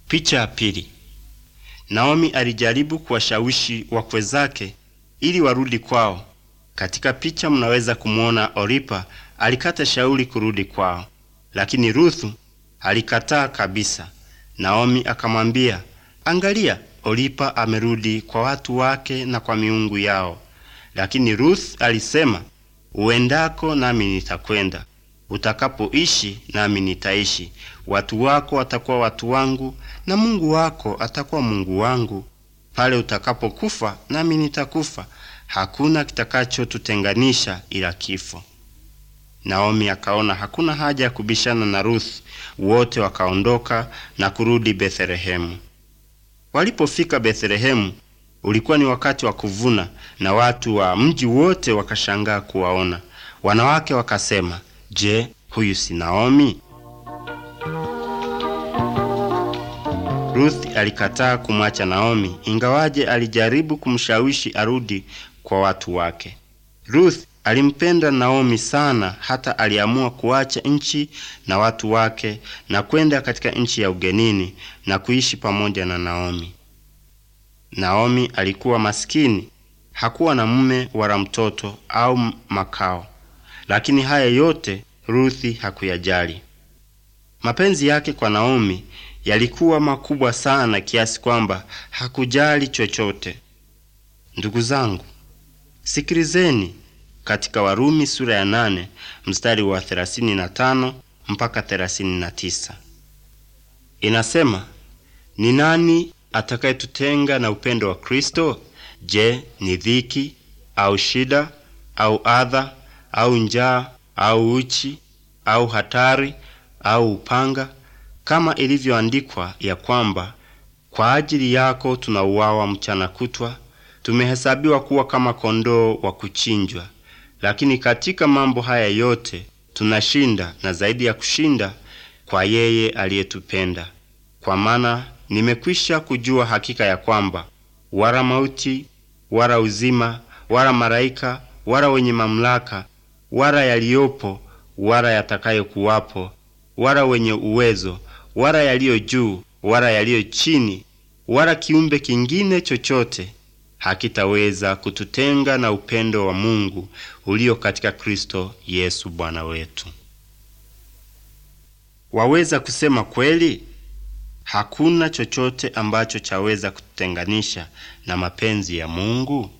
Picha ya pili. Naomi alijaribu kuwashawishi wakwe zake ili warudi kwao. Katika picha mnaweza kumwona Oripa alikata shauri kurudi kwao, lakini Ruthu alikataa kabisa. Naomi akamwambia, angalia, Oripa amerudi kwa watu wake na kwa miungu yao. Lakini Ruth alisema, uendako nami nitakwenda, utakapoishi nami nitaishi, watu wako watakuwa watu wangu na Mungu wako atakuwa Mungu wangu. Pale utakapokufa nami nitakufa, hakuna kitakachotutenganisha ila kifo. Naomi akaona hakuna haja ya kubishana na Ruth. Wote wakaondoka na kurudi Bethlehemu. Walipofika Bethlehemu, ulikuwa ni wakati wa kuvuna, na watu wa mji wote wakashangaa kuwaona. Wanawake wakasema, Je, huyu si Naomi? Ruth alikataa kumwacha Naomi, ingawaje alijaribu kumshawishi arudi kwa watu wake. Ruth alimpenda Naomi sana hata aliamua kuacha nchi na watu wake na kwenda katika nchi ya ugenini na kuishi pamoja na Naomi. Naomi alikuwa maskini, hakuwa na mume wala mtoto au makao, lakini haya yote Ruthi hakuyajali. Mapenzi yake kwa Naomi yalikuwa makubwa sana kiasi kwamba hakujali chochote. Ndugu zangu, sikilizeni katika Warumi sura ya nane mstari wa 35 mpaka 39. Inasema, ni nani atakayetutenga na upendo wa Kristo? Je, ni dhiki au shida au adha au njaa au uchi au hatari au upanga? Kama ilivyoandikwa ya kwamba kwa ajili yako tunauawa mchana kutwa, tumehesabiwa kuwa kama kondoo wa kuchinjwa. Lakini katika mambo haya yote tunashinda, na zaidi ya kushinda, kwa yeye aliyetupenda. Kwa maana nimekwisha kujua hakika ya kwamba wala mauti wala uzima wala malaika wala wenye mamlaka wala yaliyopo wala yatakayokuwapo wala wenye uwezo wala yaliyo juu wala yaliyo chini wala kiumbe kingine chochote hakitaweza kututenga na upendo wa Mungu ulio katika Kristo Yesu Bwana wetu. Waweza kusema kweli? Hakuna chochote ambacho chaweza kututenganisha na mapenzi ya Mungu.